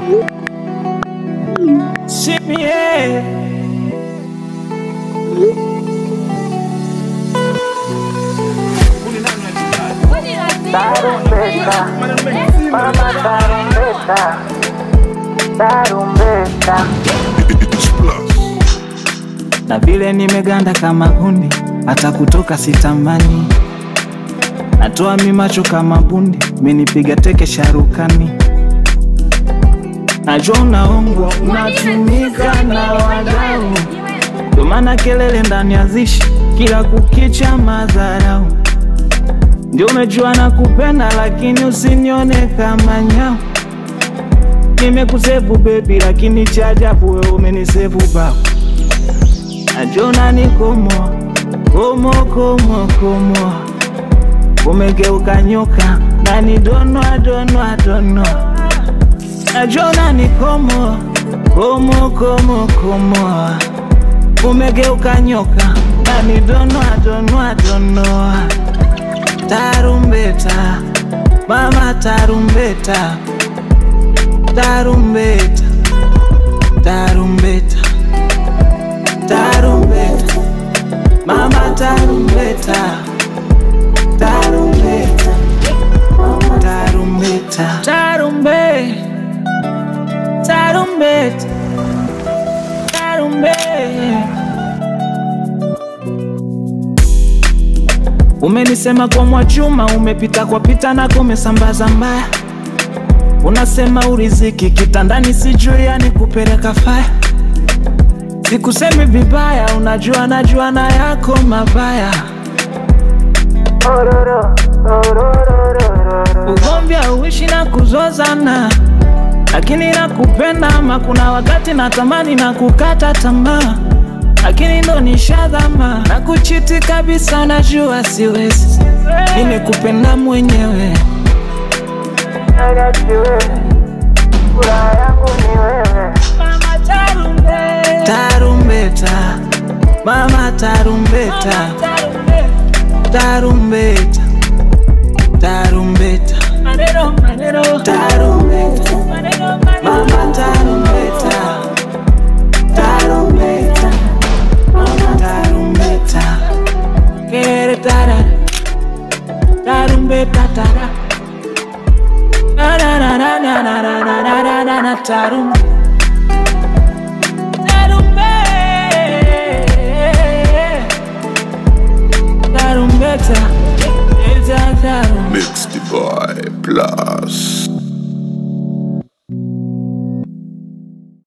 Simie. Tarumbeta, mama tarumbeta, tarumbeta. na vile nimeganda kama hundi, hata kutoka sitamani. Natoa mi macho kama bundi, menipiga teke sharukani. Najua unaongwa, unatumika na wadau, ndio maana kelele ndani ya zishi kila kukicha madharau. Ndio umejua na kupenda, lakini usinione kama nyau. Nimekusevu baby, lakini cha ajabu wewe umenisevu bao. Najona ni komo komo komo komo, umegeuka nyoka na ni donwa donwa donwa. Najona ni komo komo komo komo, umegeuka nyoka na ni donwa donwa donwa. Tarumbeta mama, tarumbeta tarumbeta tarumbeta tarumbeta mama tarumbeta tarumbeta tarumbeta tarumbe tarumbeta tarumbe umenisema kwa Mwachuma, umepita kwa pita nako umesambaza mbaya, unasema uriziki kitandani, sijui yani kupeleka faya Sikusemi vibaya, unajua najua na yako mabaya. Ororo, orororororo. Ugomvi hauishi na kuzozana, lakini nakupenda ama kuna wakati natamani na kukata tamaa, lakini ndo nishadhama na kuchiti kabisa, najua siwezi, nimekupenda mwenyewe. Nagati wewe, furaha yangu ni wewe. Mama tarumbeta, tarumbeta, mama tarumbeta, tarumbeta, tarumbeta, tarumbeta, mama tarumbeta, tarumbeta, mama tarumbeta, kere tara, tarumbeta tara, na na na na na na na na na na na na tarumbeta. Tarumbeta, tarumbeta, Mixed by Plus.